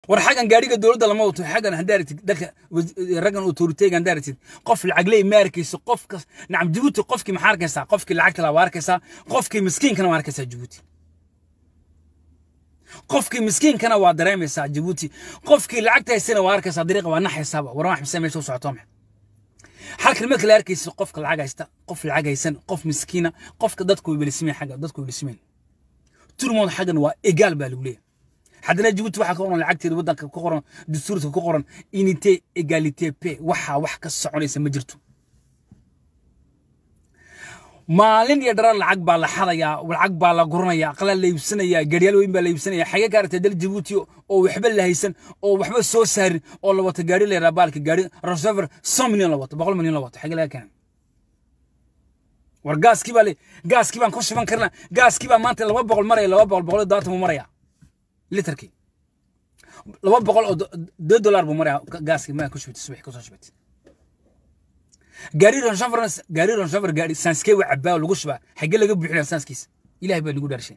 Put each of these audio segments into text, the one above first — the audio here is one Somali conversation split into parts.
war xaggan gaadhiga dowladda lama wato xaggan haddii aragtid dalka raggan autoriteega haddii aragtid qof lacagley ma arkayso qofka nacam jabuuti qofkii maxaa arkaysaa qofkii lacagta laa waa arkaysaa qofkii miskiinkana waa arkaysaa jabuuti qofkii miskiinkana waa dareemaysaa jabuuti qofkii lacagta haysana waa arkaysaa dariiqa waa naxaysaaba war wax mise meesha u socoto maxay halkan marka la arkaysa qofka lacag haysta qof lacag haysan qof miskiina qofka dadku way belismeen xagga dadku way belismeen turmood xaggan waa egaal baa lagu leeyahay haddana jabuuti waxaa ka qoran lacagteeda waddanka ku qoran dastuurka ku qoran inite egalite pe waxaa wax ka soconaysa ma jirto maalin iyo dharar lacag baa la xadayaa lacag baa la guranayaa aqlaa la iibsanayaa gaadhiyaal weyn baa la iibsanaya xagee ka aragtay dal jabuuti oo waxba la haysan oo waxba soo saarin oo la wato gaadhi la yidhaha baalka gaadhi rosever son milyan la wato boqol milyan la wato xagee laga keenay war gaaskii baa le gaaskii baan ku shuban karnaa gaaskii baa maanta laba boqol maraya laba boqol boqol iyo dobaatan buu maraya litarkii laba boqol oo deux dollar buu maraya gaaskii maa ku shubtay subax kusoo shubtay gaari ronshaver gaari ronshaver gaari sanskee waa cabaa lagu shubaa xagee laga buuxinaya sanskiisa ilaahay baa lagu dhaarshay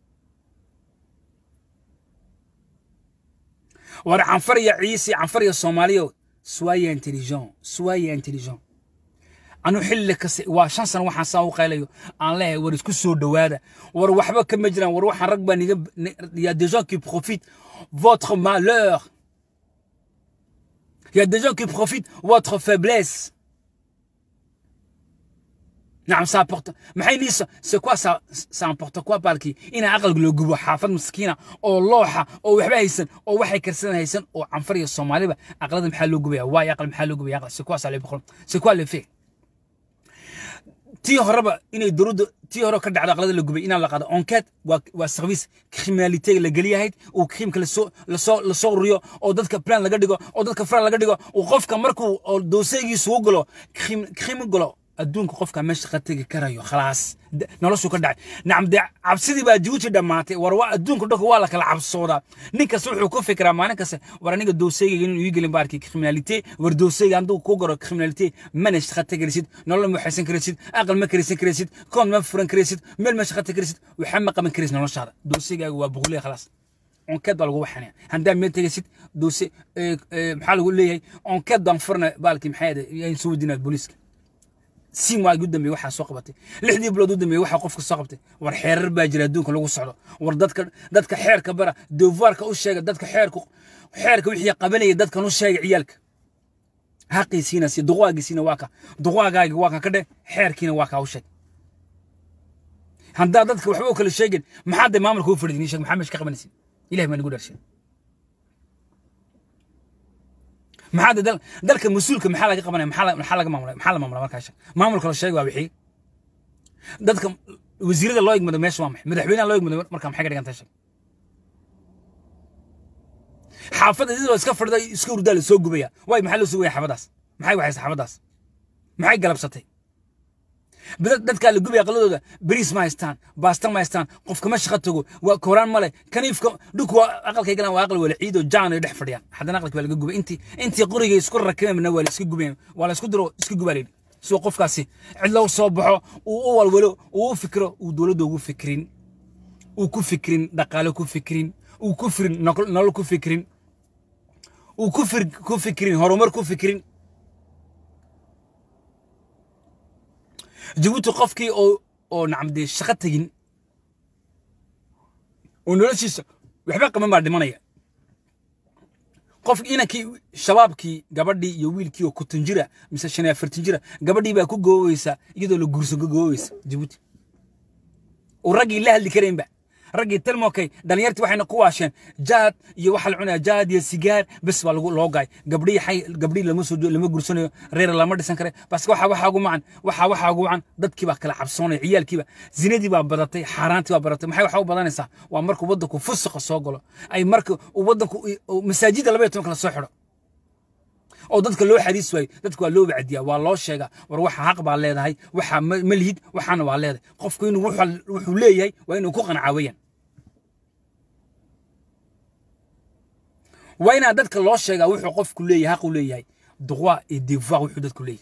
war canfar iyo ciise canfar iyo soomaaliyo soyez intelligent soyez intelligent anu xilli kasta waa shan sano waxaan saa u qaylayo aan leeyahay war isku soo dhowaada war waxba kama jiraan war waxaan rag baa niga y a des gens qui profitent votre malheur y a des gens qui profitent votre faiblesse نعم ça apporte maxay niisa c'est quoi ça ça importe quoi balki ina aqalka loo gubo xaafad miskiina oo looxa oo waxba haysan oo waxay karsan haysan oo canfar iyo soomaaliba aqlada maxaa loo gubaya waay aqal maxaa loo gubaya aqal c'est quoi ça le problème c'est quoi le fait tii horeba inay dowladda tii hore ka dhacdo aqlada la gubay inaan la qaado enquête waa waa service criminalité la geliyahayd oo criimka lasoo lasoo lasoo ururiyo oo dadka plan laga dhigo oo dadka fran laga dhigo oo qofka markuu oo doosaygiisu u galo crime crime galo adduunka qofka meesha ka tegi karayo khalaas noloshu ka dhacay nacam dee cabsidii baa jabuuti dhammaatay war waa adduunka dhanka waa la kala cabsoodaa nin kasta wuxuu ku fikiraa maalin kasta war aniga doosayga inuu ii gelin baarkii criminalité war doosayga hadduu ku garo criminalité mana shaqa tegarisid nolol ma waxaysan karaysid aqal ma karaysan karaysid koon ma furan karaysid meel ma shaqa tegarisid waxa ma qaban karaysid noloshaada doosaygaaga waa boqoliya khalaas onkeed baa lagu waxanaya haddaa meel tegaysid doose maxaa lagu leeyahay onkeed baan furna baalkii maxaa yaan soo wadinaa booliiska si waagi u dambeeyey waxaa soo qabatay lixdii bilood u dambeeyey waxaa qofka soo qabtay war xeerar baa jira adduunka lagu socdo war dadka dadka xeerka bara devoirka u sheega dadka xeerku xeerka wixii qabanaya dadkan u sheega ciyaalka haqiisiina si duqwaagiisiina waa ka duqwaagaaga waa ka ka dheh xeerkiina waa kaa u sheeg haddaa dadka waxba u kala sheegin maxaa dee maamulka u fadhidin sheeg maxaa meesha ka qabanaysin ilahi baa nagu dharshay maxaa dal dalka mas-uulka maxaa laga qabanaya maxaa maxaa laga maamulay maxaa la maamulay markaa sheeg maamulka la sheegay waa wixii dadka wasiirada loo igmado meesha waa maxay madaxweynaha loo igmado markaa maxay ka dhigan tahay sheeg xaafadda sidoo iska fadhida iska hurdaa la soo gubaya waay maxaa loo sugaya xaafadaas maxay waxaysa xaafadaas maxay galabsatay dadkaa la gubaya aqladooda bariis ma haystaan baasta ma haystaan qofka ma shaqa tago waa kooraan male kaniifka dhulku waa aqalkay galaan waa aqal wala ciid oo jaan ay dhex fadhiyaan haddana aqalki waa laga gubay intii intii qurigay isku rakibeenna waa la iska gubayan waa la isku diro iska gubaa layidhi sidoo qofkaasi cidlo u soo baxo uu u walwalo uu u fikiro uu dowladda ugu fikirin uu ku fikirin dhaqaale ku fikirin uu ku firin nolol ku fikirin uu ku fir ku fikirin horumar ku fikirin jabuuti qofkii oo oo nacam dee shaqo tegin oo noloshiisa waxba qaban baa dhimanaya qof inankii shabaabkii gabadhii iyo wiilkii oo kutan jira mise shan iyo afartan jira gabadhii baa ku goobeysa iyadoo la guursan ku goobeysa jabuuti oo raggii la hadli karaynba raggii talmokay dhalinyartii waxayna ku waasheen jaad iyo waxa la cunaya jaad iyo sigaar bes baa lagu loo gaay gabdhii xay gabdhii lama soo lama gursanayo reer lama dhisan kare bas waxa waxa ugu macan waxa waxa ugu macan dadkii baa kala cabsoonaya ciyaalkiiba zinadii baa badatay xaaraantii baa badatay maxay waxa u badanaysaa waa markuu waddanku fusuqa soo galo ay marka uu waddanku masaajida laba iyo toban kala soo xidho oo dadka loo xadiis waayo dadka waa loo wacdiyaa waa loo sheegaa war waxa xaq baa leedahay waxa ma lihid waxaana waa leedahay qofku inuu wuxuu leeyahay waa inuu ku qancaa weeyaan waa inaa dadka loo sheegaa wuxuu qofku leeyahay xaqu leeyahay droit et devoir wuxuu dadku leeyahay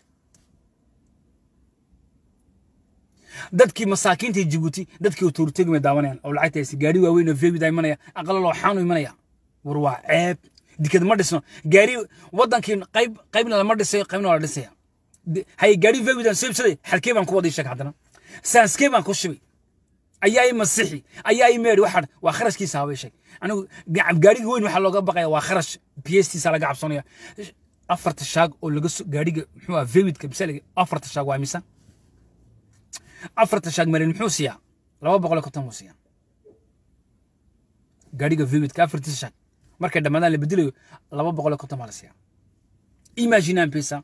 dadkii masaakiinta jibuuti dadkii tuurtegi may daawanayaan oo lacagtaasi gaari waaweyn oo feebida imanaya aqala loo xaanu imanaya war waa ceeb dikad ma dhisno gaari wadankii qayb qaybna lama dhisayo qaybna waa la dhisaya hay gaari vewidan soo ibsaday xalkee baan ku waday sheeg haddana saanskee baan ku shibay ayaa i masixi ayaa i meedhi waxaan waa kharashkiisa habay sheeg anigu gaariga weyn waxaa looga baqaya waa kharash biyestiisa laga cabsanaya afarta shaag oo laga so gaariga muxuu ah vewidka misaliga afarta shaag waa misa afarta shaag marin muxuu siiyaa laba boqol iyo konton buu siiyaa gaariga vewidka afartiisa shaag markay dhammaadaan la bedelayo laba boqol iyo konton baa la siiyaa imaginaan pesa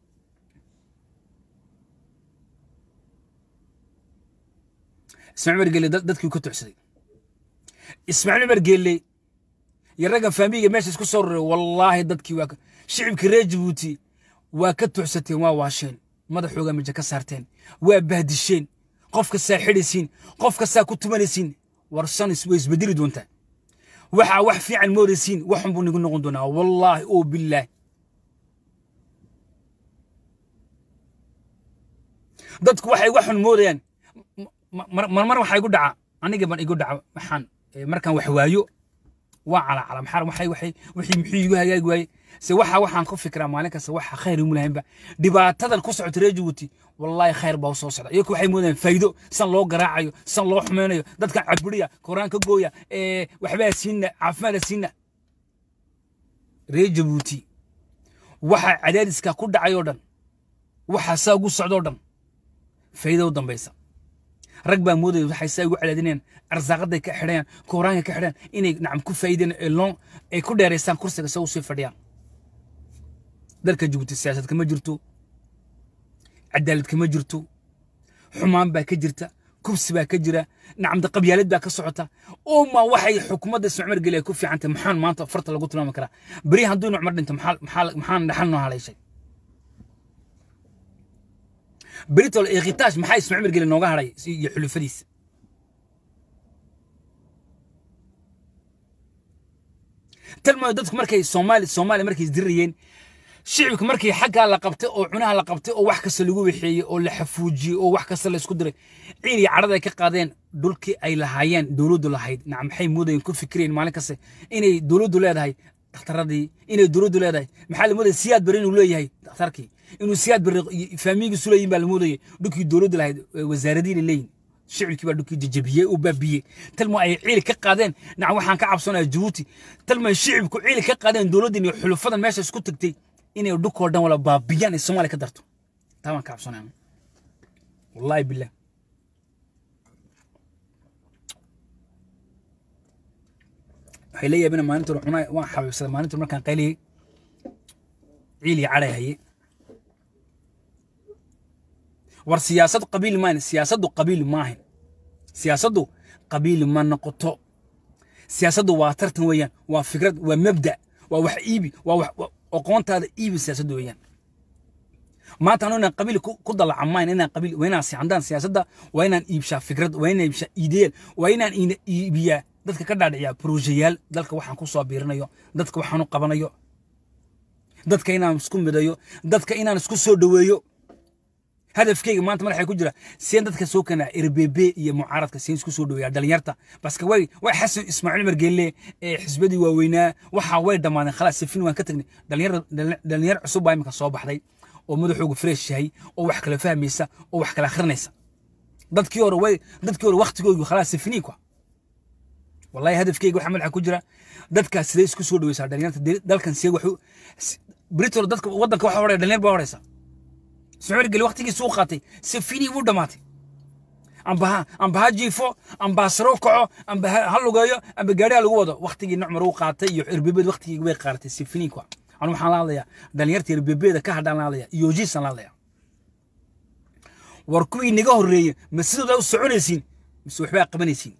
ismaaciil cumar geelle dadkii ka tucsaday ismaaciil cumar geelle iyo ragga faamiga meesha isku soo roray wallaahi dadkii waa shicibkii reer jabuuti waa ka tucsateen waa waasheen madaxooga mija ka saarteen waa bahdisheen qof kastaa xidhaysiin qof kastaa ku tumanaysiin warsan way isbedeli doontaa waxaa wax fiican moodaysiin waxun buu nigu noqon doonaa wallaahi oo bilaahi dadku waxay waxun moodayaan marmar waxaa igu dhaca aniga ban igu dhaca waxaan markaan wax waayo waa calacala maxaa waxay waxay wixii muxuu igu hagaagi waaye se waxa waxaan ku fikiraa maalin kasta waxa khayr imu lahaynba dhibaatadan ku socota reer jabuuti wallaahi khayr baa soo socda iyaku waxay moodayaan faa'iido san loo garaacayo san loo xumeynayo dadkan caburiya koraan ka gooya waxbaa siina caafimaada siina reer jabuuti waxa cadaadiska ku dhacay oo dhan waxa saa ugu socda oo dhan faa'iido u dambaysa rag baa moodaya waxay saa ugu cadaadinayaan arsaaqaday ka xidhayaan kooraanka ka xidhayaan inay nacam ku faa'iideen loon ay ku dheeraystaan kursiga sa usii fadhiyaan dalka jabuuti siyaasad kama jirto cadaalad kama jirto xumaan baa ka jirta kubsi baa ka jira nacamda qabyaalad baa ka socota uma waxay xukuumadda ismacmar geli ay ku fiican tahay maxaan maanta farta lagu tilmaami karaa beri hadduu inu cumar dhinto maxaan dhaxal noo halayshay بريتول إغتاش محاي اسمع عمر قال نوغا هراي يحلو فديس تلما ددك مركي سومالي سومالي مركي دريين شعبك مركي حقا لا قبتay oo cunaha la qabtay oo wax kasta lagu wixiyay oo la xafuujiyay oo wax kasta la isku diray ciiri carada ay ka qaadeen dhulkii ay lahaayeen dawladdu lahayd nacam maxay moodayeen ku fikireen maalin kasta inay dawladdu leedahay dhakhtaradii inay dawladdu leedahay maxaa la moodaya siyaad bari inuu leeyahay dhakhtarkii inuu siyaad bari faamigiisu leeyihin baa la moodayay dhulkii dawladdu lahayd wasaaradiina leeyihin shicibkii baa dhulkii jajabiyey oo baabiyey talmo ay ciili ka qaadeen nacam waxaan ka cabsanaya jabuuti talmo ay shicibku ciili ka qaadeen dawladdan iyo xulufadan meesha isku tagtay inay dhulkoo dhan wala baabiyaan ay soomaaliya ka darto taa baan ka cabsanaya wallahi billah waxay la yaabina maalinta hore cunaa waan xabiibsaday maalinta markaan qayliyey ciili cadhay haye war siyaasad qabiil maahan siyaasaddu qabiil maahan siyaasaddu qabiil ma noqoto siyaasaddu waa tartan weeyaan waa fikrad waa mabda waa wax iibi waa wax aqoontaada iibi siyaasaddu weeyaan maanta anu inaan qabiil ku dalaca maayn inaan qabiil waa inaan sicandaan siyaasadda waa inaan iibshaa fikrad waa inaan iibshaa ideel waa inaan iibiyaa dadka ka dhaadhiciyaa brojeyaal dalka waxaan ku soo biirinayo dadka waxaan u qabanayo dadka inaan isku midayo dadka inaan isku soo dhoweeyo hadafkeyga maanta madaxay ku jira seen dadka soo keenaa rbb iyo mucaaradka seen isku soo dhoweeyaa dhalinyarta baske way way xasan ismaaciil umar geelle ee xisbadii waaweynaa waxa way dhammaadeen khalaas sifin waan ka tagnay dhalinyar dhalinyar cusub baa imika soo baxday oo madaxoogu fresh yahay oo wax kala fahmaysa oo wax kala akhrinaysa dadkii hore way dadkii hore waqtigoogu khalaas sifiniin kwa wallahi hadafkeyga waxa madaxa ku jira dadkaas sidee isku soo dhoweysaa dhalinyarta dalkan see waxu britol dadka waddanka waxa horaya dhalinyar baa horaysa socor geli waqtigiisa u qaatay sifini wuu dhammaatay amba ha amba ha jiifo amba ha saro kaco amba ha lugeeyo amba gaadhiha lagu wado waqtigii nucmar uu qaatay iyo irbebeed waqtigii way qaaratay sifini kwa anu waxaan la hadlayaa dhalinyarta irbebeeda ka hadhaan la hadlaya iyojiisaan la hadlaya war kuwii naga horreeyey ma sidooda u soconaysiin mise waxbaa qabanaysiin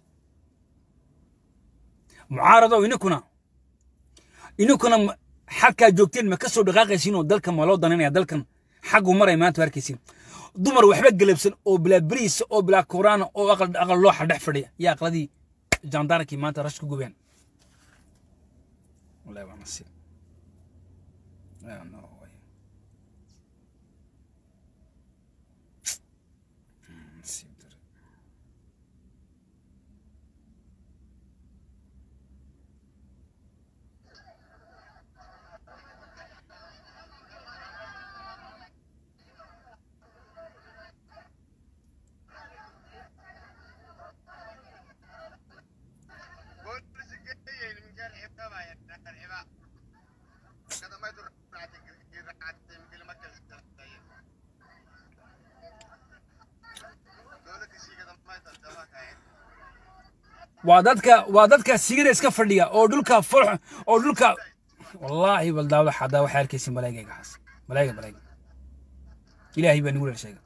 mucaaradow ininkuna ininkuna xagkaa joogteen ma ka soo dhaqaaqaysiin oo dalkan ma loo daninaya dalkan xaggu maray maanta arkaysiin dumar waxba galabsan oo bilaa beriisa oo bilaa koraana oo aqal aqal looxa dhex fadhiya yaa aqladii jandaarankii maanta rash ku gubeen wallahi waa nasiib waa dadka waa dadka sigida iska fadhiya oo dhulka fol oo dhulka wallaahi bal daawada xadaa waxaa arkaysa malaa'igayga xaas malaa'iga malaa'iga ilaahay baa nagu leer sheega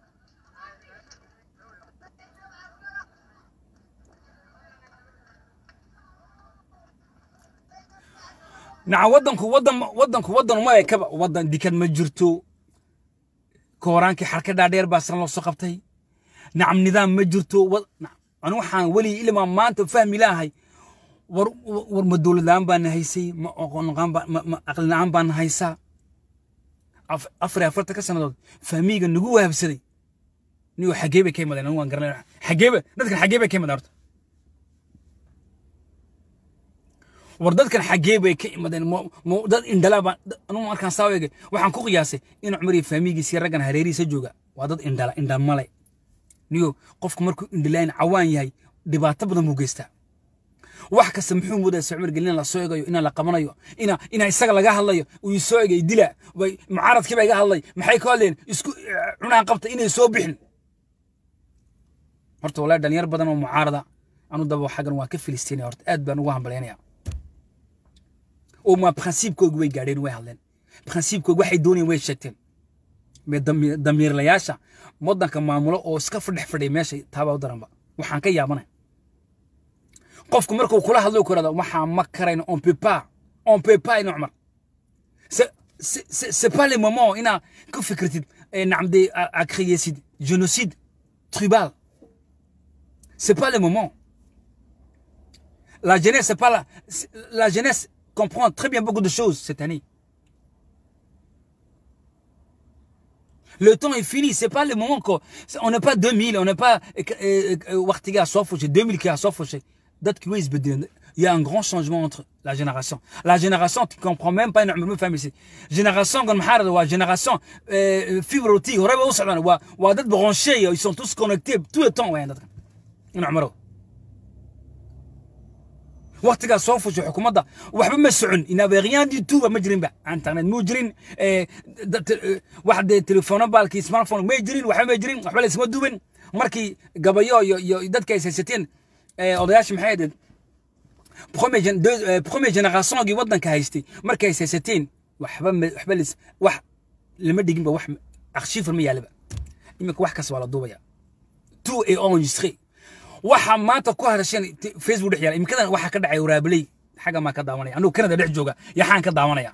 naca waddanku waddan waddanku waddan uma ekaba waddan dikad ma jirto kooraankii xarka dhaadheer baa san loo soo qabtay nacam nidaam ma jirto anu waxaan weli ilmaa maanta fahmi lahay war war ma dowlad la-aan baana haysay ma aqoon la-aan baa ma aqli la-aan baana haysaa afar iyo afartan ka sannadood fahmiga nagu wahabsaday niyo xagee bay ka imadeen anu waan garanay xageeba dadkan xagee bay ka imadeen horta war dadkan xagee bay ka imadeen dad indhala baan anu markaan saa eegay waxaan ku qiyaasay in cumar iyo fahmigiisii raggan hareerihiisa jooga waa dad indhala indha male niyo qofku markuu indhilaan cawaan yahay dhibaato badan buu geystaa wax kasta muxuu moodaa socmar gelin la soo egayo inaan la qabanayo ina ina isaga laga hadlayo uu soo egay dila way mucaaradkii baa iga hadlay maxay ka hadleen isku cunaan qabta inay soo bixin horta walaa dhalinyar badan oo mucaarada anu daba xaggan waa ka filistiinaya horta aad baan ugu hambalyaynaya oo ma prinsiibkoogi way gaadheen way hadleen prinsiibkoogi waxay doonayeen way sheegteen damiirlayaasha waddanka maamulo oo iska fadhex fadhiya meesha taaba u daranba waxaan ka yaabanay qofku markuu kula hadlo ku irahdo waxaan ma karayno on peut pas on peut pas ina cumar c'est pas le moment inaa ku fikirtid nacamde a créesid génocide tribal c'est pas le moment la jeunesse c'est pas la la jeunesse comprend très bien beaucoup de choses cette année Le temps est fini. C'est pas le moment qu'on, on n'est pas 2000, on n'est pas, Wartiga à Sofouché, 2000 qui à Sofouché. Il y a un grand changement entre la génération. La génération, tu comprends même pas une famille ici. Génération, comme Harad, ou génération, fibre optique, ou d'être branchés, ils sont tous connectés tout le temps, ouais, une amaro. waqtigaa soo fushay xukuumadda waxba ma socon inaaba rien du tout ma jirinba internet muu jirin wax dee telefoona baalkii smartphone may jirin waxba ma jirin waxba laysma duubin markii gabayo iyo iyo dadka ay haysateen odayaasha maxay ahayd premier generationgii waddanka haystay markay ay haysateen waxba waxba lis wax lama dhiginba wax arshiifar ma yaalaba iminka wax kasta waa la duubaya tout est enregistré waxa maanta ku hadasheen facebook dhex yaala imikadan waxa ka dhacay waraabaley xagga maa ka daawanaya anugu kanada dhex jooga yaxaan ka daawanaya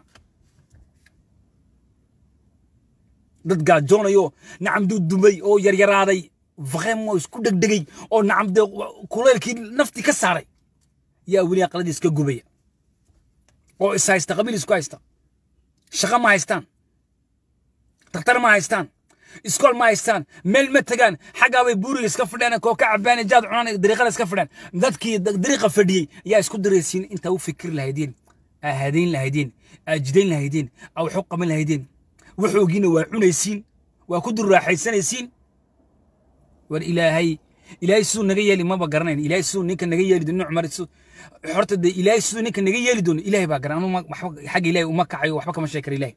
dad gaajoonayo nacam dudumay oo yaryaraaday vraiment isku dhegdhegay oo nacam de kuleylkii naftii ka saaray yaa weli aqladii iska gubaya oo is haysta qabiil isku haysta shaqo ma haystaan daktar ma haystaan iskool ma haystaan meel ma tagaan xaggaa bay buuriga iska fadheen koo ka cabaan jaad cunaan dariiqada iska fadheen dadkii dariiqa fadhiyey yaa isku daraysiin intaa u fikiri lahaydeen aa hadayn lahaydeen aa jidayn lahaydeen aa waxu qaban lahaydeen waxoogiina waa cunaysiin waa ku durraaxaysanaysiin war ilaahay ilaahay siduu naga yeeli maba garanayn ilaahay siduu ninka naga yeeli doono cumar horta dee ilaahay siduu ninka naga yeeli doono ilaahay baa garan anu xagga ilaahay uma kacayo waxba kama sheekara ilaahay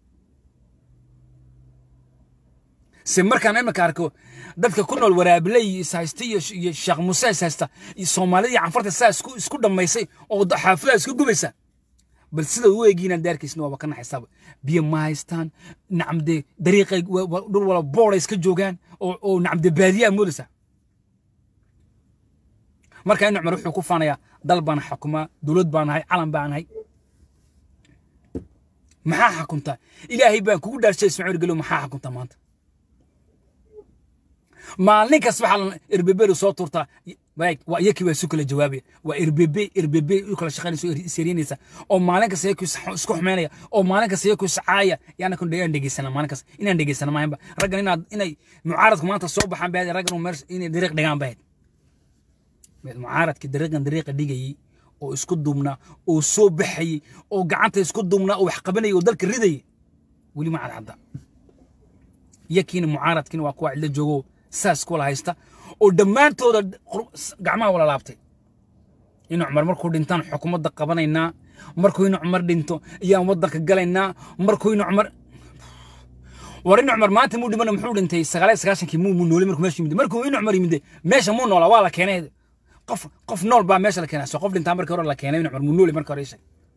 se markaan iminka arko dadka ku nool waraabiley is haysta iyo sheekh muuse is haysta soomaalida iyo canfarta saa isku isku dhammaysay oo xaafadaha isku gubaysa bal sida u eegiina daarkiisna waaba ka naxaysaaba biyo ma haystaan nacamde dariiqay dhul wala booray iska joogaan oo oo nacamde baadiyaa moodaysa marka in cumar wuxuu ku faanayaa dal baan xukumaa dowlad baan nahay calan baan nahay maxaa xakuntaa ilaahay baan kugu dhaarshay ismaaciil gelo maxaa xakuntaa maanta maalin kasta waxaa erbebe soo turtaa waa iyakii waa isu kala jawaabaya waa erbebe erbebe u kala shaqaynaysa seriinaysa oo maalin kasta iyakii isku xumeynaya oo maalin kasta iyakii iscaaya yaana kun inaan dhegeysana maalin kasta inaan dhegeysana maahanba raggan inaad inay mucaaradku maanta soo baxaan baad raggan meel inay dariiq dhigaan bahayd mucaaradkii dariiqan dariiqa dhigayay oo isku duubnaa oo soo baxayay oo gacanta isku duubnaa oo wax qabanayay oo dalka ridayay weli ma cadcadda iyakiina mucaaradkiina waa kuwa cidlo joogo saas kula haysta oo dhammaantooda gacmaha wala laabtay in cumar markuu dhintaan xukuumadda qabanaynaa markuu inu cumar dhinto ayaan waddanka galaynaa markuu inu cumar war inu cumar maanta muu dhimana muxuu dhintay sagaaliyo sagaashankii muu muu noolay markuu meesha yimid markuu inu cumar yimid meesha muu noolaa waa la keenay qof qof nool baa meesha la keenaa soo qof dhintaa markii hore la keenay inu cumar muu noolay markii hore ishay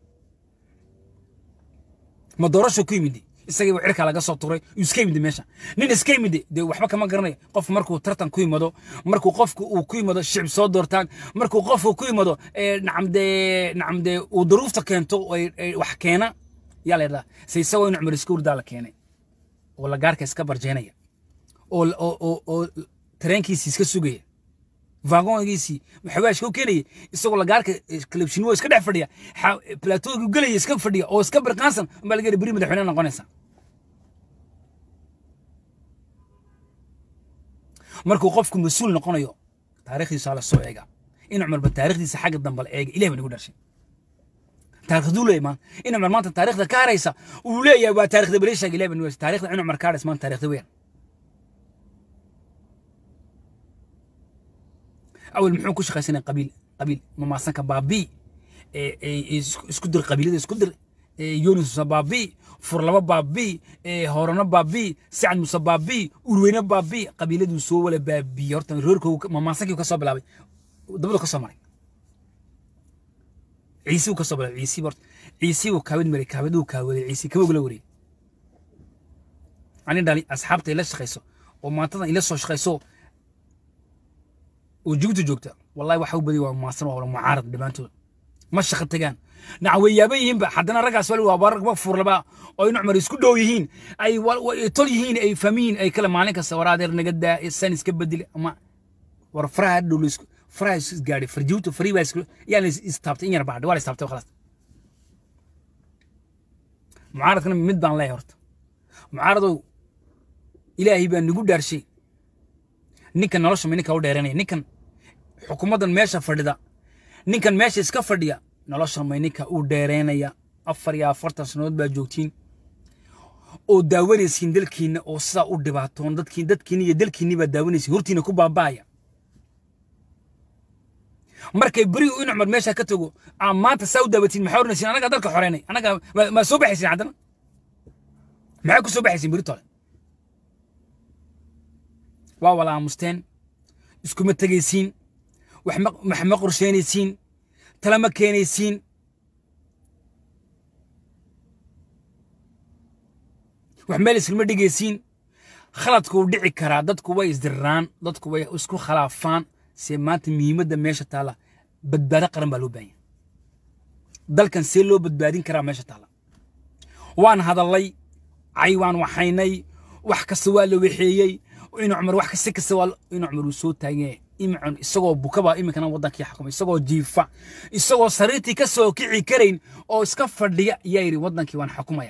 ma doorasho ku yimid isagii buu cirka laga soo turay iska yimid meesha nin iska yimid dee waxba kama garanayo qof markuu tartan ku yimado markuu qofku uu ku yimado shicib soo doortaan markuu qofku ku yimado nacam dee nacam dee uu duruufta keento wax keena yaa la yidhahdaa se isagoo in cumar iska hurdaa la keenay oo lagaarka iska barjeenaya oo oo oo tareenkiisii iska sugaya vagongiisii xawaashka u keenaya isagoo lagaarka kalabshinimo iska dhex fadhiya plateaugu gelaya iska fadhiya oo iska birqaansan baa laga beri madaxweyne noqonaysa markuu qofku mas-uul noqonayo taariikhdiisa la soo eega in cumarba taariikhdiisa xagga dambe la eega ilahi baa nagu dharshay taariikhduu leeyahay maan in cumar maanta taariikhda ka haraysa uu leeyahay waa taariikhda bali sheega ilahi baa nagu dharshay taariikhda in cumar ka haraysa maanta taariikhda weeyaan أول محون كوش خاسين قبيل قبيل ما سانك بابي اسكدر قبيلة اسكدر يونس بابي فرلبا بابي هورنا بابي سعد موسى بابي أروينا بابي قبيلة دو سو ولا بابي هورتن روركو ما سانك يكسب بلابي دبلو كسب مري عيسى وكسب بلابي عيسى برت عيسى وكاود مري كاود وكاود عيسى كم يقول وري أنا دالي أصحابتي إلا شخيسو وما تنا إلا سو شخيسو وجوجو joogta wallahi waxa u badi waa maasan waa mucaarad dhibaantooda ma shaqo tagaan naca way yaaban yihiinba haddana raggaas wali waa rag fuurlaba oo in cumar isku dhow yihiin ay tol yihiin ay fahmiyiin ay kale maalin kasta war adeer naga daa san iska bedeli ama war faraha dhow laisku faraha is gaadhay farjiwta farii baa isku yaa la istaabtay in yar baa waa la istaabtay khalaas mucaaradkana mid baan leeyahay horta mucaaradow ilaahay baa nagu dhaarshay ninkan nolosha ma ninka u dheeranaya ninkan xukuumaddan meesha fadhida ninkan meesha iska fadhiya nolosha may ninka u dheereynaya afar iyo afartan sannadood baa joogtiin oo daawanaysiin dalkiinna oo sidaa u dhibaatoon dadkiin dadkiinni iyo dalkiinni baa daawanaysiin hortiina ku baaba'aya markay beri in cumar meesha ka tago aa maanta saa u daawatiin maxaa oranaysiin anagaa dalka xoreynay anagaa maa soo baxaysiin haddana maxaa ku soo baxaysiin beri tole waa wala aamusteen iskuma tegaysiin wax ma qorsheynaysiin tala ma keenaysiin wax meel islama dhigaysiin khaladku wuu dhici karaa dadku way isdirraan dadku way isku khalaafaan see maanta muhiimadda meesha taalla badbaado qaran baa loo baahan yahay dalkan see loo badbaadin karaa meesha taalla waan hadallay cay waan waxaynay wax kasta waa la waxeeyey in cumar wax kasta kasta waa in cumar uu soo taagay imcun isagoo bukaba iminkana wadankii xukuma isagoo jiifa isagoo sariirtii ka soo kici karayn oo iska fadhiya ayaa yidhi wadankii waan xukumaya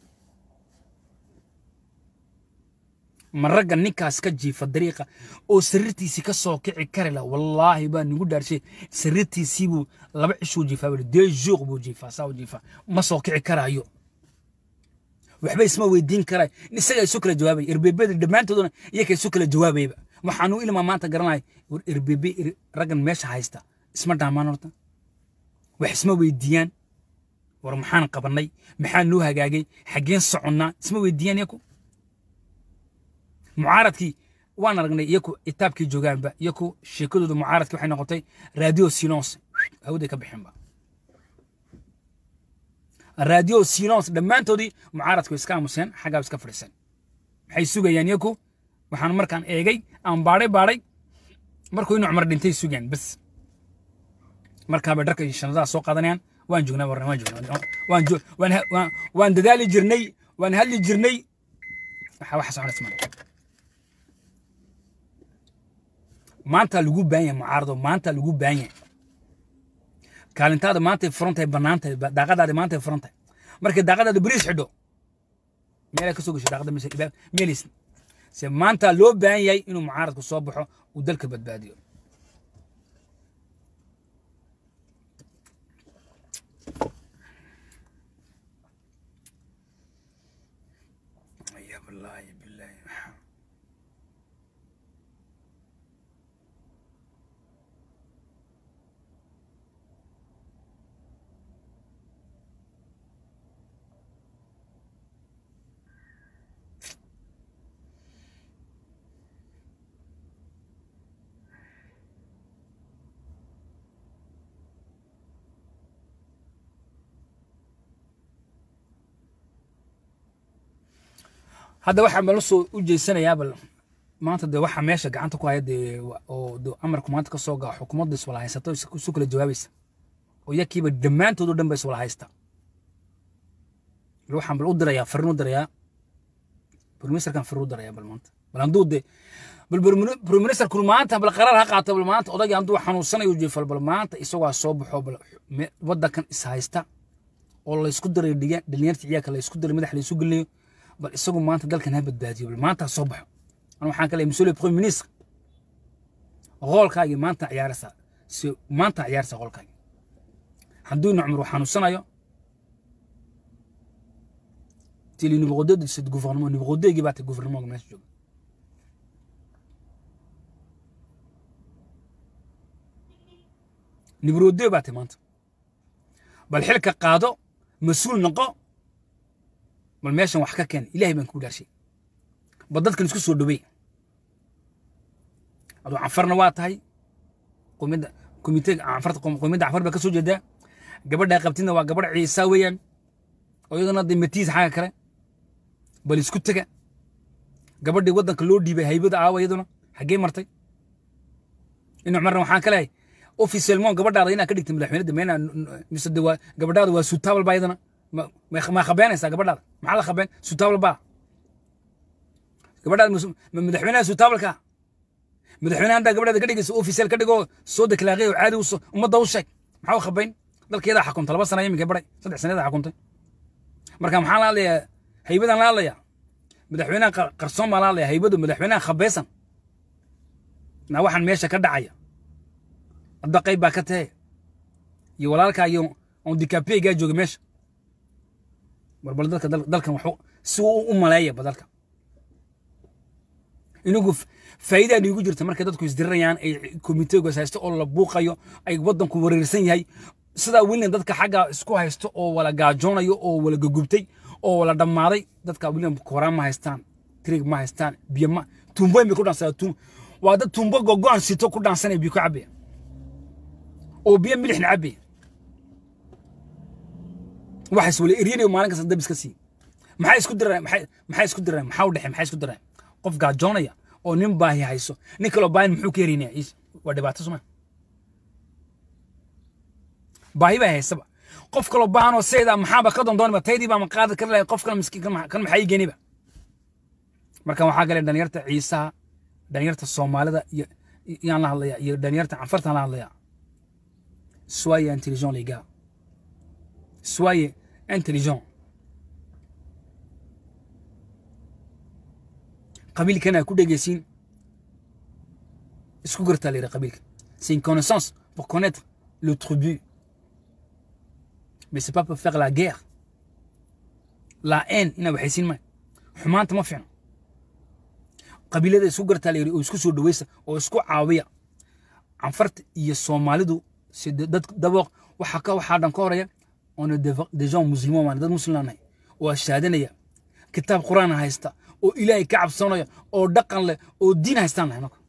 ma ragga ninkaas ka jiifa dariiqa oo sariirtiisii ka soo kici kari la wallaahi baa nigu dhaarshay sariirtiisii buu laba cishuu jiifaa buu dee juuq buu jiifaa saa u jiifaa ma soo kici karaayo waxba isma weydiin karay isaga isu kala jawaabay erbeebada dhammaantooduna iyaga isu kala jawaabayba waxaanu ilmaa maanta garanay war erbeebe raggan meesha haysta isma dhaamaan horta wax isma weydiiyaan war maxaan qabanay maxaa noo hagaagay xaggeen soconnaa isma weydiiyaan iyaku mucaaradkii waan aragnay iyaku itaabkii joogaanba iyaku sheekadooda mucaaradkii waxay noqotay radio silence hawday ka bixinba radio silence dhammaantoodii mucaaradku iska aamuseen xaggaa iska fadhiiseen maxay sugayaan iyaku waxaan markaan eegay aan baadhay baadhay markuu inu cumar dhintay sugayaan bas markaabay dharka iyo shanadaha soo qaadanayaan waan joognaa warna waan joognaa waan jo waan waan waan dadaali jirnay waan hadli jirnay waxa waxa soconaysa male maanta lagu baahan yahay mucaarado maanta lagu baahan yahay kaalintaada maanta ay furan tahay bannaan tahay daaqadaada maanta ay furan tahay markay daaqadaada beriis xidho meelay ka soo gasho daaqada meelis se maanta loo baahan yahay inuu mucaaradku soo baxo uu dalka badbaadiyo hadda waxaa mala soo u jeysanayaa bal maanta dee waxa meesha gacanta ku haya dee wa- oo dee amarku maanta ka soo gaco xukuumadda iswala haysato is- isu kala jawaabaysa oo yakiiba dhammaantood oo dhan ba iswala haysta bal waxaan bal u dirayaa farin u dirayaa briministerkan farin u dirayaa bal maanta bal hadduu dee bal briministerku maanta bal qaraar ha qaato bal maanta odagii hadduu xanuunsanayo jeefal bal maanta isagoo soo baxo bal me- waddankan is haysta oo laysku dirayo dhiga- dhalinyarta ciyaalka laysku dirayo madax laysu gelinayo bal isagu maanta dalkan ha badbaadiyo bal maanta ha soo baxo أنا waxaan ka leeyahay monsieur le premier ministre qolkaagii maanta ciyaaraysaa si maanta ciyaaraysaa qolkaagii hadduu ina cumar xanuunsanayo ti le numéro 2 de ce gouvernement numéro 2 gii baa ta gouvernement meesha jooga numéro 2 baa ta maanta bal xilka qaado mas-uul noqo bal meeshan wax ka keen ilaahay baan kuu dhaarshay bal dadkan isku soo dhowey aduu canfarna waa tahay qomida komiteega canfarta qomida canfar baa ka soo jeedaa gabadhaa qabtidna waa gabadh ciisa weeyaan oo iyadana dee matiis xagga kale bal isku tega gabadhii waddanka loo dhiibay haybada aawa iyaduna xaggee martay inu cumarna waxaan ka leehay officiellement gabadhaada inaa ka dhigtay madaxweynada meena mise de waa gabadhaada waa suutaabal baa iyadana ma ma khabeenaysaa gabadhaada maxaa la khabeen suutaabal baa gabadhaada ma madaxweynaha suutaabalka madaxweynaha haddaa gabadhaada ka dhigaysa official ka dhigoo soo deklaaqay oo caadi ummadda u sheeg maxaa u khabayn dalkeedaa xakunta laba sana iminka baray saddex sanadaa xakuntay marka maxaa la hadlayaa haybadan la hadlayaa madaxweynaha qarsoon baa la hadlayaa haybadu madaxweynaha khabeysan naa waxaan meesha ka dhacaya hadda qayb baa ka tahe iyo walaalkaa iyo ondikapeygaa jooga meesha barbal dalka dalkan waxu si uu u maleeya badalka inagu faa'iidaa niigu jirta markay dadku isdirirayaan ay komiteegoos haysto oo la buuqayo ay waddanku wareersan yahay sidaa william dadka xagga isku haysto oo wala gaajoonayo oo wala gugubtay oo wala dhammaaday dadka william kooraan ma haystaan trig ma haystaan biyo ma tuumboyn bay ku dhaansadaa tuum waa dad tuumbo gogo'an sito ku dhaansanaya biyo ku cabaya oo biyo milixna cabaya waxaas wala eryanayo maalin kasta dab iska sii maxay isku diraan maxay maxay isku diraan maxaa u dhexe maxay isku diraan qof gaajoonaya oo nin baahi hayso nin kaloo baahin muxuu ka herinaya waa dhibaato suma baahi baa haysaba qof kaloo baahan oo sayda maxaaba ka dondooniba taydii baa ma qaadi kari lahay qof kale miskiin kan maxaa ii geeniba marka waxaa gale dhalinyarta ciisaha dhalinyarta soomaalida iyo yaan la hadlaya iyo dhalinyarta canfartaan la hadlaya soyez intelligent les gars soyez intelligent qabiilkana ku dhegeysiin isku gartaa layidhi qabiilka c'est une connaissance pour connaître le tribu mais c'est pas pour faire la guerre la haine inaa waxaysiin maayo xumaanta ma fiicno qabiilada isku gartaa layidhi oo isku soo dhaweysa oo isku caawiya canfarta iyo soomaalidu si dad dabooq waxa ka waxaa dhan ka horeya on est des gens musulmans waan dad muslim nahay oo shaadanaya kitaab quraan haysta oo ilaahay ka cabsanaya oo dhaqan leh oo diin haystaan nahay marka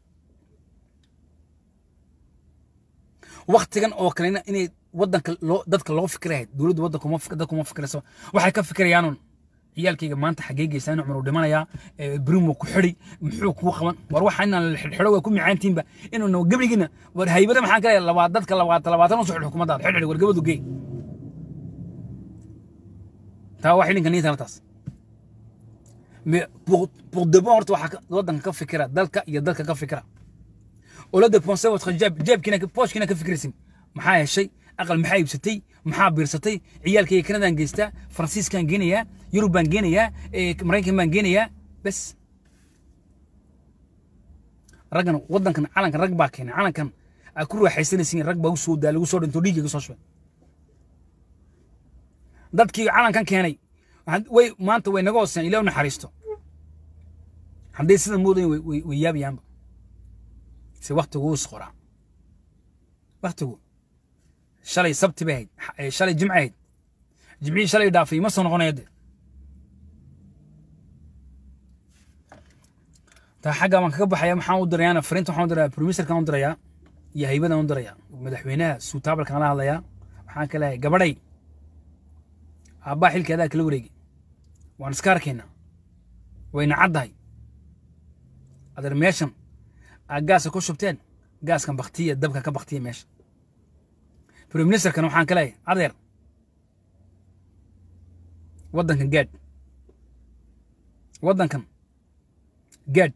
waktigan oo kalena inay wadanka loo dadka loo fikirahay dowladda waddanka uma dadka uma fikiraysa waxay ka fikirayaan ciyaalkayga maanta xaggee geysaan cumar uu dhimanayaa brimo ku xidhi muxuu kuu qaban war waxa inaan xidho waa ku micaantiinba inuuna gebrigiina war haybada maxaan ka leeyahay labaa dadka labaatan labaatan usoo xidh xukuumaddaada xidh xidh war gabadu geey taa waa xidhinka niinta taas mais pour, pour de bon horta waxaa waddanka ka fikira dalka iyo dalka ka fikira oo la dépenser votre jab jabkiina poshkiina ka fikiraysin maxaa heshay aqal maxaa iibsatay maxaa biirsatay ciyaalkayga kanadaan geystaa faransiiskaan geenayaa yurub baan geenayaa maraykan baan geenayaa bes raggan waddankan calankan rag baa keenay calankan aa ku raaxaysanaysin rag baa usoo daa lagu soo dhinto dhiigga ka soo shubay dadkii calankan keenay way maanta way naga hooseen ilaah naxariisto hadday sida moodayn way yaabayaanba se waktigu is qoraa waktigu shalay sabti bay ahayd shalay jimce ahayd jimcihii shalay dhaafay ma soo noqonaya de taa xagga baan kaga baxaya maxaan u dirayaana fariinta waxaan u dirayaa promiserkaan u dirayaa iyo haybadan u dirayaa madaxweynaha suutaabalkaan la hadlayaa waxaan ka leeyahay gabadhay aabbaa xilkeedaa kala wareegi waan iska arkaynaa wayna caddahay adeer meeshan aa gaasa ku shubteen gaaskan baktiya dabka ka baktiya meesha prime ministerkan waxaan ka leeyahay adeer waddankan gaadh waddankan gaadh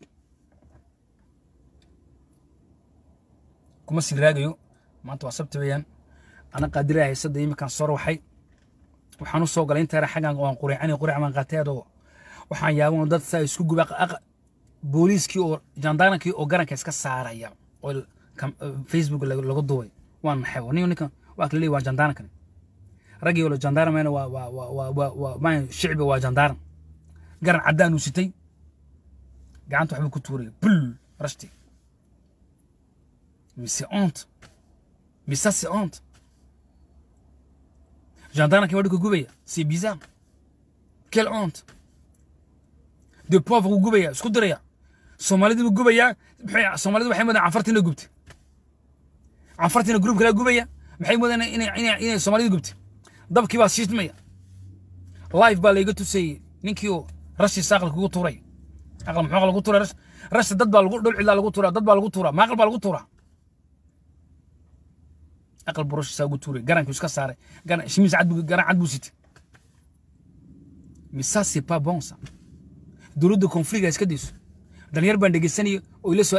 kuma sii raagayo maanta waa sabti weeyaan ana qaadiraha haysadda iminkaan soo ruuxay waxaan u soo galay inta yara xaggan waan quricani quric baan qaatay adoo waxaan yaaban dad saa isku guba booliiskii oo jandaarankii oo garanka iska saaraya oo facebook laga duubay waan naxay nin ninkan waa kala leeyahy waa jandaarankan raggii oo jandaaramena waa waa waa waa waa maa shicbi waa jandaaran garan caddaan uu sitay gacanta waxbuu ku tuuraya bul rashti mais c'est honte mais ça c'est honte jandaaranki waa dhulka gubaya c'est bizarre quelle honte de pauvre uu gubaya isku diraya soomaalidii buu gubayaa maxay soomaalidu waxay moodaan canfartiina gubtay canfartiina gruub kala gubaya maxay moodaan inay inay inay soomaalida gubtay dabkii baa shiismaya live baa layga tusayey ninkii oo rashi saaqal kugu tuuray aqal muxuu lagu tuuray rash rashta dad baa lagu dhul cilaa lagu tuuraa dad baa lagu tuuraa maaqal baa lagu tuuraa aqal buu rashi saa ugu tuuray garankii iska saaray garan shimiis cad buu garan cad buu sitay mais ça c'est pas bon ça dowladda konfliga iska dayso dhalinyar baan dhegeysanayo oo ila soo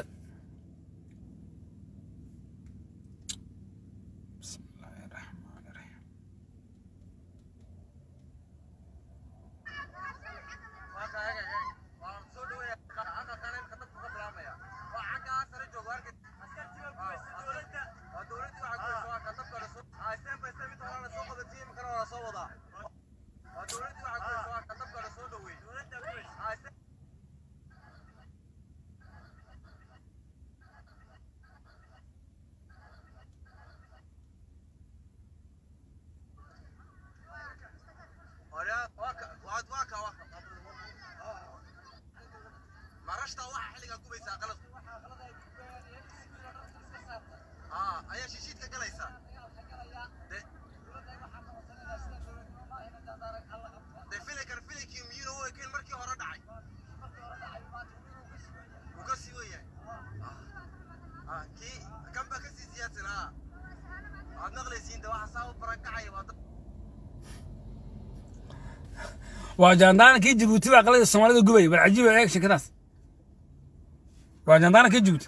waa jaandaankii jibuuti baa qalada soomaalida gubaya bal cajiib eeg sheekadaas waa jaandaankii jibuuti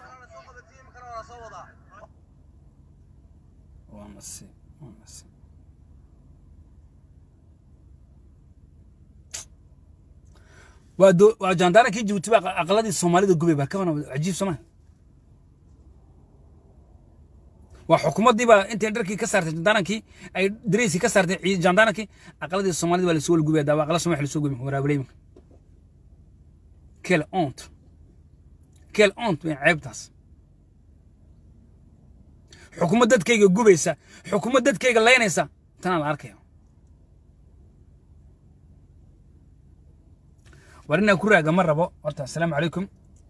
waa nasiib waa nasiib waa do waa jaandaankii jibuuti baa aqaladii soomaalida gubay baa kaban cajiib sooma waa xukuumaddii baa intay dharkii ka saartay jandaarankii ay dareyskii ka saartay jandaarankii aqaladii soomaalida baa lasoo wala gubaya daawa aqala somalia lasoo gubay waraabuleymanka quelle honte quelle honte weyn ceebtaas xukuumad dadkayga gubaysa xukuumad dadkayga laynaysa tanaa la arkaya war inaa ku raaga ma rabo horta assalaamu calaykum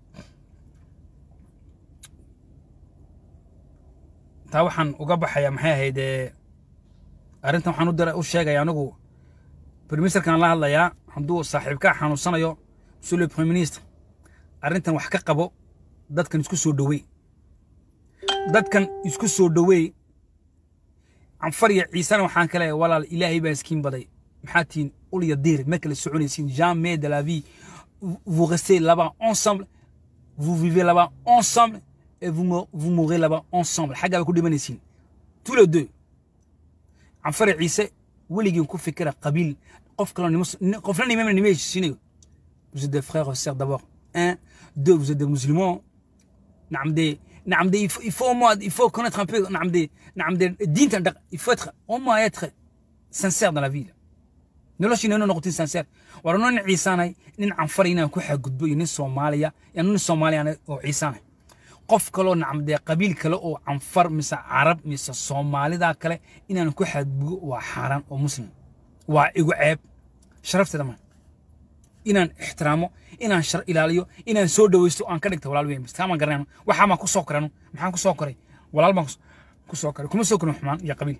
taa waxaan uga baxaya maxay ahayd arrintan waxaan u dira u sheegaya anigu briministerkan la hadlayaa hadduu saaxiibkaa xanuunsanayo monsieur le premier ministre arrintan wax ka qabo dadkan isku soo dhowey dadkan isku soo dhowey canfar iyo ciisana waxaan ka leeyahay walaal ilaahay baa iskiin baday maxaa tihiin ul iyo diir ma kala soconaysiin jamais de la vie vous restez là-bas ensemble vous vivez là-bas ensemble et vous, vous mourrez là-bas ensemble xaggaa bay ku dhimanaysiin tous les deux canfar iyo ciise weligiin ku fikira qabiil qof kaloo nimo qofna nimama nima heshiisinayo vous êtes des frères et sœurs d'abord un deux vous êtes des musulmans نعم دي نعم دي il faut au moins il faut connaître un peu نعم دي نعم دي diinta dhaq il faut être au moins être sincère dans la vie noloshiina inuu noqotin sincère war nin ciisaanay nin canfar inaan ku xagudbo iyo nin soomaaliya iyo nin soomaaliya oo ciisaanay qof kaloo nacam dee qabiil kale oo canfar mise carab mise soomaalida kale inaan ku xadbugo waa xaaraan oo muslim waa igu ceeb sharafteeda ma inaan ixtiraamo inaan shar ilaaliyo inaan soo dhawaysto aan ka dhigta walaal weyn bistaamaan garanayno waxaa maan ku soo koranu maxaan ku soo koray walaal baan ku soo koray kuma soo korin xumaan iyo qabiil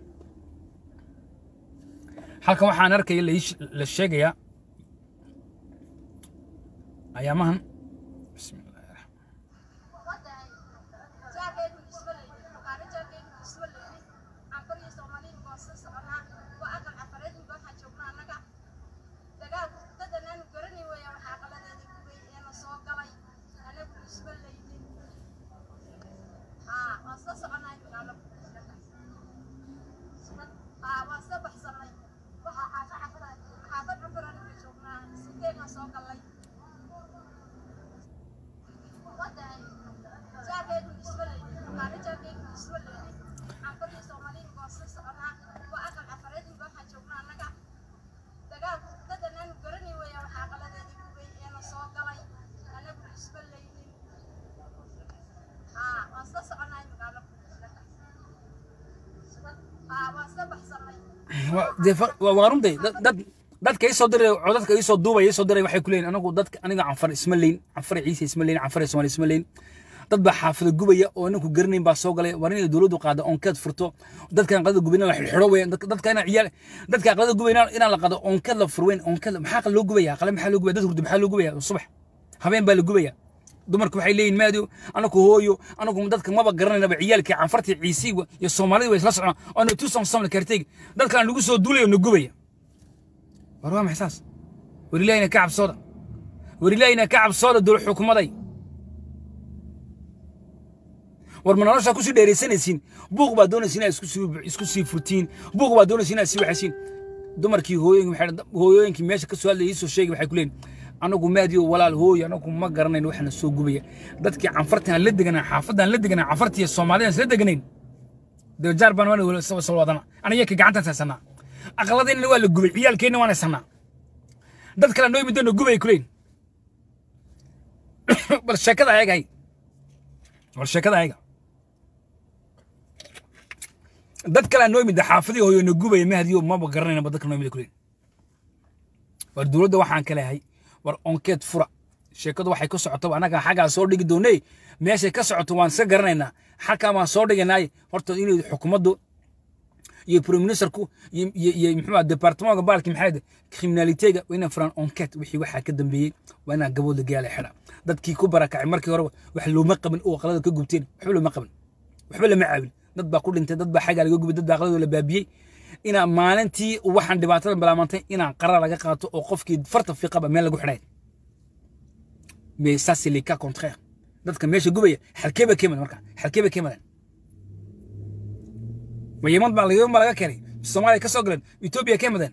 halkan waxaan arkaya la sheegayaa ayaamahan bismillahi raxmaan waa runday dad dadka isoo diray oo dadka isoo duubaya isoo diray waxay ku leeyihin anagu dadka aniga canfar isma leyn canfar ciise isma leyn canfar soomaali isma leyn dad baa xaafada gubaya oo ninku garanayn baa soo galay war inay dowladdu qaado onkeed furto dadkan qadada gubina la xidho weyn dadka inaa ciyaal dadka qadada gubaya inaan la qaado onkeed la furweyn onkeed maxaa loo gubaya qale maxaa loo gubaya dad hurdo maxaa loo gubaya subax habeen baa la gubaya dumarku waxay leeyihin maadiyo anaku hooyo anaku dadka maba garanaynaba ciyaalkii canfartii ciisii iyo soomaalida way isla socdaan oo na tuusan samla kartayg dadkan lagu soo duulayo na gubaya war waa maxay saas war ilaahina ka cabsooda war ilaahina ka cabsooda dowlad xukumaday war ma noloshaa kusii dheeraysanaysiin buuq baa doonaysa inaad isku sii furtiin buuq baa doonaysa inaad sii waxaysiin dumarkii hooyooyinkii meesha ka soo hadlaya iisoo sheegay waxay ku leeyihin anagu maadiyo walaal hooyo anagu ma garanayn waxna soo gubaya dadkii canfartaan la deganaa xaafadaan la deganaa canfartiiyo soomaalidaan isla deganayn dejaar baan waan soo wadana aniga ka gacantaan haysanaa aqladeenna waa la gubay ciyaalkeenna waan haysanaa dad kale noo yimid na gubay kuleyn bal sheekada ayaga hay bal sheekada ayaga dad kale noo yimid xaafadii hooyo na gubaya mahdiyo maba garanaynaba dadka noo yimid kuleyn war dowladda waxaan ka leeyahay war onkeed fura sheekadu waxay ka socoto annaga xaggaa soo dhigi doonay meeshay ka socoto waan iska garanaynaa xalkaa waan soo dhiganaay horta inay xukuumaddu iyo prime ministerku iyo muxuu departamentka baalki maxay criminalitega waa inaan furaan onket wixii waxaa ka dambeeyey waa inaan gabooda gaala xidha dadkii ku barakacay markii hore wax looma qabin oo qalada ka gubteen waxba looma qabin waxba lama caawin dad baa ku dhintay dad baa xaggaa laga gubay dad baa qaladoo la baabiyey inaan maalintii waxaan dhibaatada bilaabantay inaan qarar laga qaato oo qofkii farta fiiqaba meel lagu xidhay mais ça c'est le cas contraire dadka meesha gubaya halkee ba keenadan marka halkee ba keenadan ma yeman baa yeman baa laga keenay soomaaliya ka soo galeen etoobiya keenadan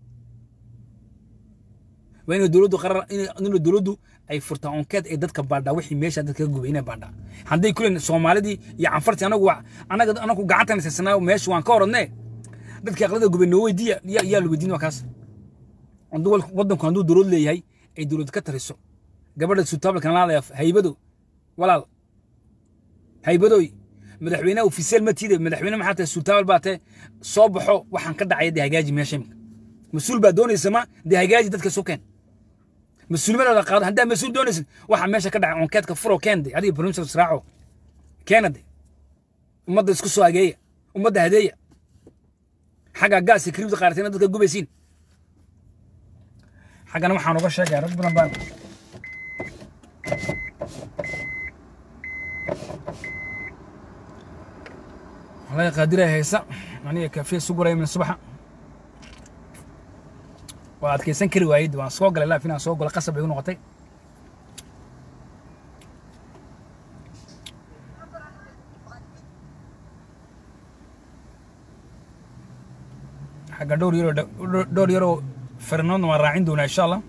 waa inay dowladdu qarar inay dowladdu ay furtaa onkeed ay dadka baadhaa wixii meesha dadka ka gubay inay baadhaa hadday kuleen soomaalidii iyo canfartii anagu anaga anagu gacantan saysanaa meesha waan ka orodnee dadkii aqlada gubay noo weydiiya yaa la weydiin waa kaas waddanku hadduu dowlad leeyahay ay dowlad ka tariso gabadha sutaabalkan laadaya haybado walaal haybadoy madaxweyne ofiseel ma tiide madaxweyne maxaa tahay sutaabal baa tahay soo baxo waxaan ka dhacaya dee hagaaji meesha imika mas-uul baa doonaysa ma dee hagaaji dadka soo keen mas-uulnimadooda qaado haddaa mas-uul doonaysid waxaa meesha ka dhacay onkeedka furo keende adiga bromsar israaco keena de ummadda isku soo hageeya ummadda hadeeya xagga gaasi kribda qaartayna dadka gubaysiin xaggana waxaan uga sheegaya rag badan baan والله قادرة هيسا يعني كافيه سوق من الصبح وعاد كيسان كري وايد وان سوق لا فينا سوق ولا قصب يكون غطي حق دور يورو دور يورو فرناندو ما راعين دونا ان شاء الله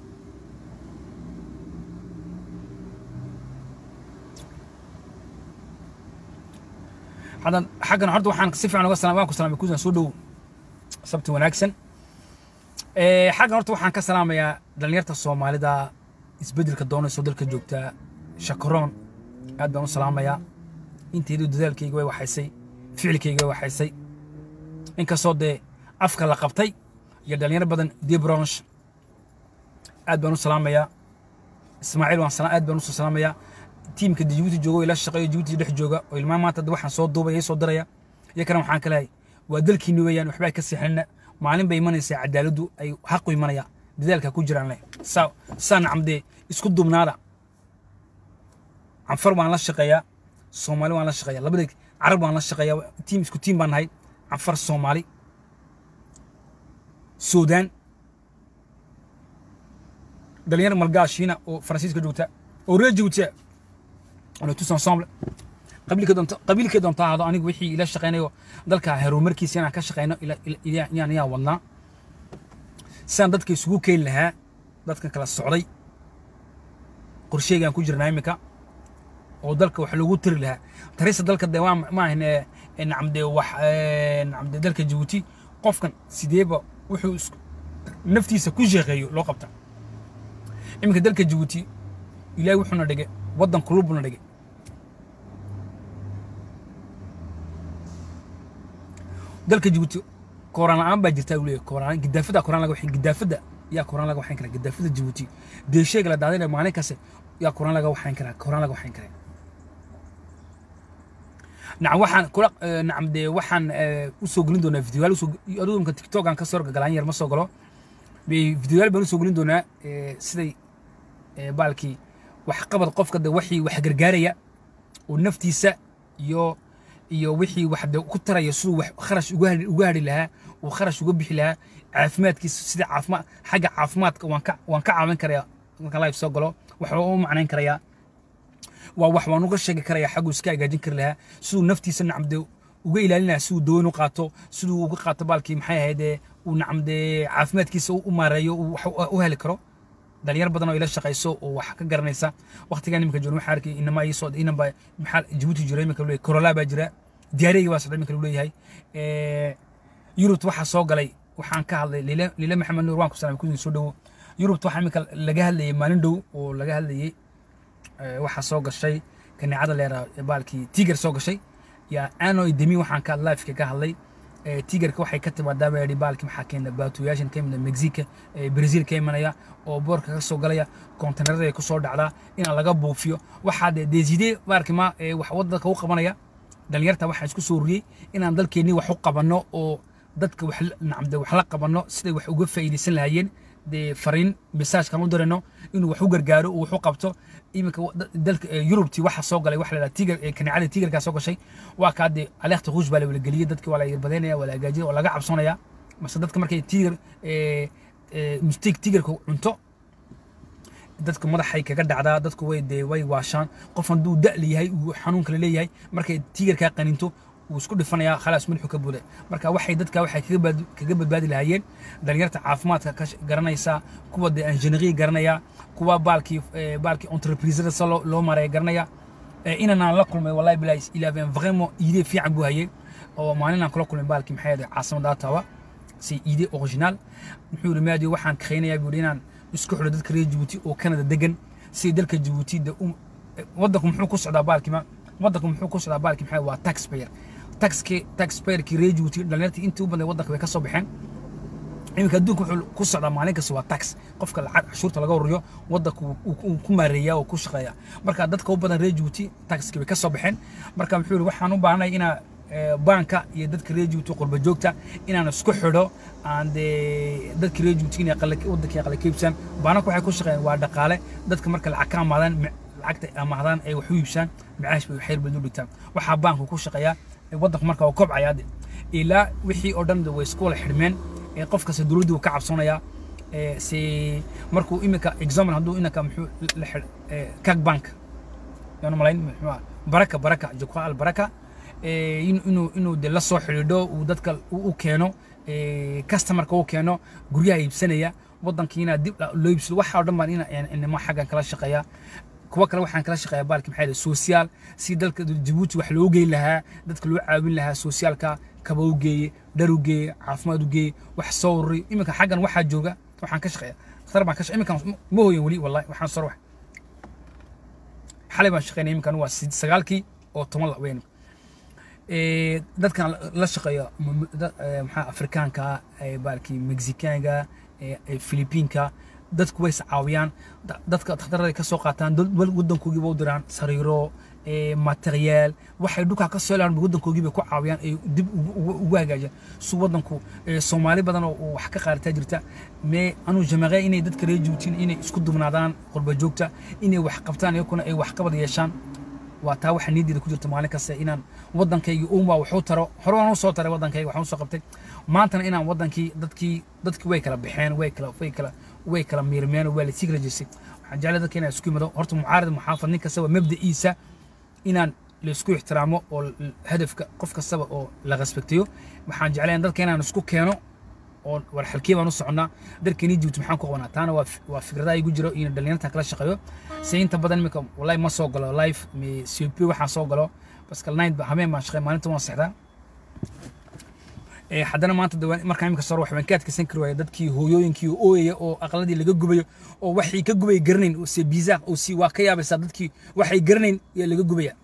حدا حقنا عرض وحان كسيف عن وصلنا وان كسلام يكون سودو سبت وناكسن ee xaggan horta waxaan ka salaamayaa dhalinyarta soomaalida isbeddelka doonayso dalka joogta shakaroon aad baan u salaamayaa inteedu dadaalkayga way waxaysay ficilkayga way waxaysay inkastoo dee afka la qabtay iyo dhalinyaro badan debronsh aad baan u salaamayaa ismaaciil waan aad baan usoo salaamayaa tiimka jibuuti jooga ila shaqeeyo jibuuti dhex jooga oo ilmaa maanta waxaan soo duubaya soo diraya iyo kana waxaan ka lehay waa dalkiini weeyaan waxbaa ka sixinna maalin bay imanaysaa cadaaladdu ay xaqu imanaya dadaalka ku jiraan le saa saa nacamdee isku dubnaada canfar waan la shaqeeyaa soomaali waan la shaqeeyaa labada carab waan la shaqeeyaa tiim isku tiim baan nahay canfar soomaali suudaan dhalinyar malgaashiina oo faransiiska joogta oo reer jibuutiya on est tous ensemble qabiilka doonta qabiilka doonta ahaado anigu wixii ila shaqeynayo dalka horumarkiisa inaan ka shaqeyno inaan yaa wadnaa sidaan dadka isugu keeni lahaa dadkan kala socday qorsheygaan ku jirnaa iminka oo dalka wax loogu tiri lahaa tarista dalka de waa ma ahan nacamde wax nacamde dalka jabuuti qofkan sideeba wuxuu naftiisa ku sheeqeeyo loo qabta iminka dalka jabuuti ilaahay wuxuuna dhigay waddan kulubuna dhigay dalka jabuuti kooraan la-aan baa jirta uu leeyahay kooraan gidaafada kooraan laga waxayn gidaafada yaa kooraan laga waxayn karaa gidaafada jabuuti deeshayga la daadinaya maalin kaste yaa kooraan laga waxayn karaa kooraan laga waxayn karaa nacam waxaan kula nacam dee waxaan u soo gelin doonaa videoyaal usoo adigu imka tiktok aan ka soo galaan yar ma soo galo videoyaal baan u soo gelin doonaa siday baalkii waxqabad qofka de wixii wax gargaaraya oo naftiisa iyo iyo wixii wax de ku taraya siduu wax kharash uga hadhi lahaa uu kharash uga bixi lahaa caafimaadkiisa sida caafimaad xagga caafimaadka waan ka waan ka caawin karayaa markaan live soo galo wax waa u macnayn karayaa waa wax waan uga sheegi karayaa xaggu iska hagaajin kari lahaa siduu naftiisa nacamde uga ilaalin lahaa siduu daweyn u qaato siduu uga qaato baalkii maxay ahaydee uu nacamde caafimaadkiisa u maareeyo uu wax u heli karo dhalinyar badan oo ila shaqayso oo wax ka garanaysa waqtigan iminka joogno waxaa arkay inama ii soo inanba maxaa jabuuti jira iminka leeyahay corola baa jira diyaariyga baa socda iminka lagu leeyahay yurubta waxaa soo galay waxaan ka hadlay lile lile maxamed nuur waan ku salaamay kudin soo dhowo yurubta waxaa iminka laga hadlayay maalin dhow oo laga hadlayay waxaa soo gashay kaneecada leera baalkii tiger soo gashay yaa ano demi waxaan ka lifeka ka hadlay tigerka waxay ka timaadaa baa yidhi baalkii maxaa keena baatuyaashan ka imida mexica brazil ka imanaya oo boorka ka soo galaya konteynarada ay ku soo dhacdaa inaan laga buufiyo waxaa dee deeside baarki ma wax wadanka u qabanaya dhalinyarta waxaa isku soo ruriyey inaan dalkeennii wax u qabanno oo dadka wax nacamde wax la qabanno siday wax uga faa'iidaysan lahaayeen dee fariin messagekan u dirayno inuu wax u gargaaro uu wax u qabto iminka dalka yurubtii waxa soo galay waxa la yidhaha tiger kaneecada tigerkaa soo gashay waa kaa dee aleekta ruush baa la wala geliyey dadki waa la yarbadeynaya waa la hagaajinaya waa laga cabsoonaya mase dadka markay tiger mistake tigerka cunto dadka madaxay kaga dhacdaa dadku way dee way waashaan qof hadduu da' leeyahay uu xanuun kale leeyahay markay tigerkaa qaninto wuu isku dhifanayaa khalaas madaxu ka buuday marka waxay dadka waxay kaga badbaadi lahaayeen dhalinyarta caafimaadka ka garanaysa kuwa dee injineeriya garanaya kuwa baalkii baalkii entreprisada sa loo maraya garanaya inanaan la kulmay wallahi bilahi ilaafeen vraiment idee fiican buu hayay oo maalinaan kula kulmay baalkii maxay ahayd caasimada Ottawa si idee original muxuu yiri maadi waxaan kaxeynayaa buu inaan isku xidho dadka reer Djibouti oo Canada degan si dalka Djibouti da wadanku muxuu ku socdaa baalkii ma wadanku muxuu ku socdaa baalkii maxay waa taxpayer taxki taxpayerkii reer Djibouti dhalinyartii intii u badan wadanka way ka soo baxeen iminka adduunka wuxuu ku socdaa maalin kasta waa tax qofka lacag cashuurta laga ururiyo wadanka uu ku maareeyaa oo ku shaqeeya marka dadka u badan reer Djibouti taxki way ka soo baxeen marka muxuu yiri waxaan u baahnay inaa banka iyo dadka reer Djibouti qurba joogta inaan isku xidho aan dee dadka reer Djibouti inay wadanka qala kiibsan baanaka waxay ku shaqeeyaan waa dhaqaale dadka marka lacag ka amaadaan lacagta amaadaan ay wax u iibsaan macaash bay xeer badan u dhigtaan waxaa banku ku shaqeeyaa wadanku marka uu kobcaya ilaa wixii oo dhan way isku wala xidhmeen qof kasta dowladdu ka cabsonaya si markuu iminka example hadduu inanka muxuu la xidh kag bank yaanu malayn muxuu baraka baraka jokwa al baraka inuu inuu de la soo xidhiidho uu dadka u keeno customerka u keeno guryaha iibsanaya wadankiina dib loo iibsado waxa oo dhan baan inama xaggan kala shaqeeya kuwa kale waxaan kala shaqeeyaa baalki maxay dhahay social si dalka Djibouti wax loo geyn lahaa dadka loo caawin lahaa socialka kaba u geeye dhar u geeye caafimaad u geeye wax soo ururi iminka xaggan waxaa jooga waxaan ka shaqeeya dhakhtar baan ka shaqeeya iminkan ma hooyan weli wallahi waxaan soo wax xalay baan shaqeynaya iminkan waa sagaalkii oo toban la weyn dadkan la shaqeeya maxaa afrikaanka baalkii mexicaanka filibiinka dadku way iscaawiyaan dadka dhakhtarada ka soo qaataan wadankoogii ba u diraan sariiro materiyaal waxay dhulkaa ka soo helaan waddankoogii bay ku caawiyaan ay dib ugu hagaajiyaan si waddanku soomaali badan oo wax ka qaadataa jirta mee anuu jamaqee inay dadka reer juutiin inay isku dubnaadaan qurba joogta inay wax qabtaan iyakuna ay wax qabad yeeshaan waa taa waxa niyadeeda ku jirta maalin kasta inaan waddankayga uunbaa waxuu taro hore waan u soo taray waddankayga waxaan u soo qabtay maantana inaan waddankii dadkii dadkii way kala baxeen way kala way kala way kala miirmeen waa lasii kala jeestay waxaan jeclay dadka inaan isku yimado horta mucaarad muxaafad nin kastaba mabda'iisa inaan laisku ixtiraamo oo hadafka qof kastaba oo la respektiyo waxaan jeclayn dadka inaan isku keeno oo war xalkii baan u soconnaa dalkeenii jibuuti maxaan ku qabanaa taana waa waa fikradaha igu jiro iyo dhalinyartan kala shaqeeyo se inta badan iminka wallahi ma soo galo life cp waxaan soo galo baskal night habeen baan shaqey maalinta waan sexdaa haddana maanta markaan imika soo waxbaan ka adkaysan kari waaya dadkii hooyooyinkii ooyaya oo aqladii laga gubayo oo waxay ka gubaya garanayn oo se bizaaq oo si waa ka yaabaysaa dadkii waxay garanayn yaa laga gubaya